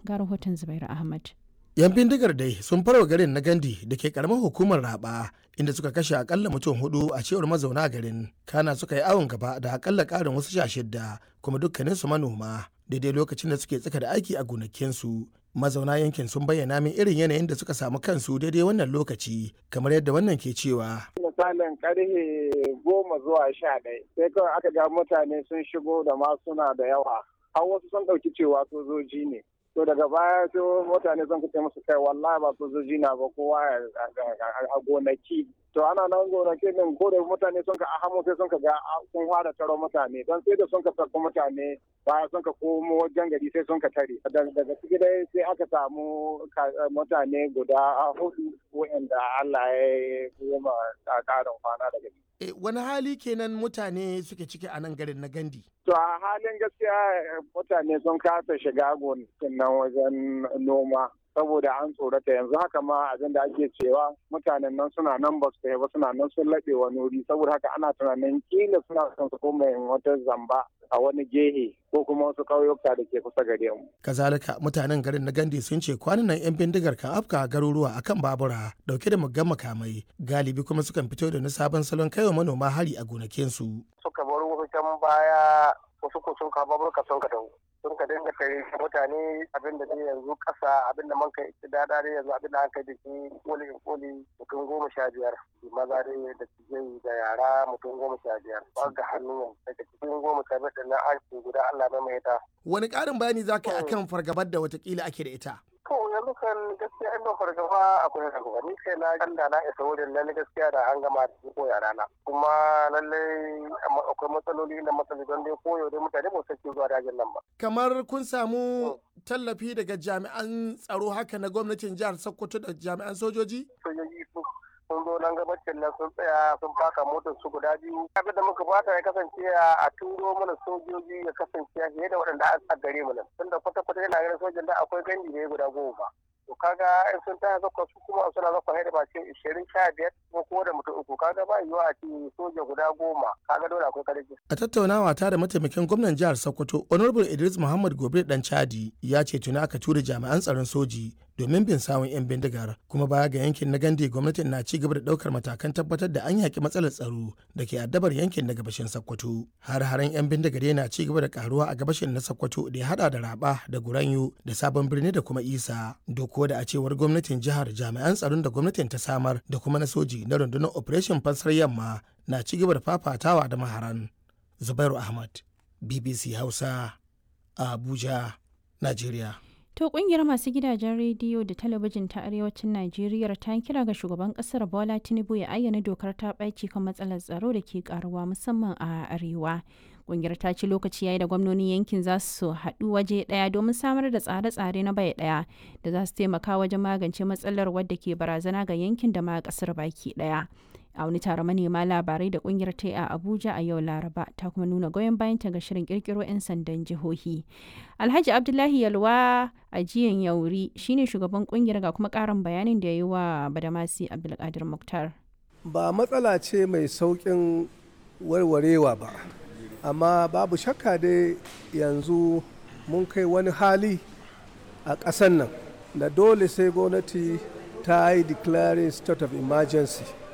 ga rahoton Zubairu Ahmad. yan bindigar dai sun farwa garin na gandi da ke karamar hukumar raba inda suka kashe akalla mutum hudu a cewar mazauna garin kana suka yi awon gaba da akalla karin wasu sha shidda kuma dukkaninsu manoma daidai lokacin da suke tsaka da aiki a gonakinsu mazauna yankin sun bayyana min irin yanayin da suka samu kansu daidai wannan lokaci kamar yadda wannan ke cewa misalin karfe goma zuwa sha ɗaya sai kawai aka ga mutane sun shigo da masuna da yawa har wasu sun ɗauki cewa sojoji ne to daga baya sai mutane sun kace musu kai wallahi ba sojoji na ba kowa a gonaki to ana nan gonaki din ko da mutane sun ka ahamo sai sun ka ga sun fara taro mutane don sai da sun ka tarko mutane baya sun ka komo wajen gari sai sun ka tare daga ciki dai sai aka samu mutane guda hudu wa'anda Allah ya yi ma karin kwana daga ciki E, wani hali kenan mutane suke ciki a nan garin na gandi? To a halin gaskiya mutane sun kasa shiga gonakin nan wajen noma saboda an tsorata yanzu haka ma abin da ake cewa mutanen nan suna nan ba su ba suna nan sun laɓe wani wuri saboda haka ana tunanin kila suna son su koma wata zamba a wani gehe ko kuma wasu ƙauyuka da ke kusa gare mu. Kazalika mutanen garin na Gandi sun ce kwanan nan 'yan bindigar kan afka garuruwa akan babura dauke da muggan makamai galibi kuma sukan fito da na sabon salon kaiwa manoma hari a gonakinsu. Suka bar wasu can baya wasu ko sun kawo baburka sun ka dawo. sun ka dinga kai mutane abin da yanzu kasa abin da man kai dada dai yanzu abin da an kai da shi koli koli mutum goma sha biyar maza dai da tijai da yara mutum goma sha biyar ba ga hannun daga cikin goma sha biyar da na an guda Allah mai mai ta. Wani ƙarin bayani za ka yi akan fargabar da watakila ake da ita? To yanzu kan gaskiya ina fargaba akwai fargaba ni kai na kanda na isa wurin lalle gaskiya da an gama da ko yara na kuma lalle akwai matsaloli da matsaloli don dai koyo dai mutane ba su zuwa dajin nan ba. Kamar kun samu tallafi daga jami'an tsaro haka na gwamnatin jihar Sokoto da jami'an sojoji? Sojoji su sun zo nan gabacin nan sun tsaya sun faka motar su guda biyu abin da muka fata ya kasance a turo mana sojoji ya kasance fiye da waɗanda a gare mu nan tunda kwata kwata yana ganin sojan da akwai gandi ne guda goma to kaga in sun taya zakwa su kuma suna zakwa haida ba ce ishirin sha biyar ko ko da mutum uku kaga ba yiwuwa a ce soja guda goma kaga dole akwai karfi. a tattaunawa ta da mataimakin gwamnan jihar sokoto honorable idris muhammad gobe dan chadi ya ce tuni aka tura jami'an tsaron soji domin bin sawun 'yan bindigar kuma baya ga yankin na gandi gwamnatin na ci gaba da daukar matakan tabbatar da an yaki matsalar tsaro da ke addabar yankin na gabashin sokoto har haren 'yan bindigar yana ci gaba da karuwa a gabashin na sokoto da ya hada da raba da guranyo da sabon birni da kuma isa doko da a cewar gwamnatin jihar jami'an tsaron da gwamnatin ta samar da kuma na soji na rundunar operation fansar yamma na ci gaba da fafatawa da maharan zubairu ahmad bbc hausa abuja nigeria To kungiyar masu gidajen rediyo da talabijin ta arewacin Najeriya ta kira ga shugaban kasar Bola Tinubu ya ayyana dokar ta ɓaci kan matsalar tsaro da ke karuwa musamman a arewa. Kungiyar ta ci lokaci yayi da gwamnonin yankin za su haɗu waje ɗaya domin samar da tsare-tsare na bai ɗaya da za su taimaka wajen magance matsalar wadda ke barazana ga yankin da ma ƙasar baki ɗaya. a wani taron manema labarai da kungiyar ta a abuja a yau laraba ta kuma nuna goyon bayanta ga shirin kirkiro 'yan sandan jihohi alhaji abdullahi yalwa a jiyan yauri shine shugaban kungiyar ga kuma karin bayanin da ya yi wa badamasi abdulkadir muktar ba matsala ce mai saukin warwarewa ba amma babu shakka dai yanzu mun kai wani hali a ƙasan nan da dole sai gwamnati ta yi declaring state of emergency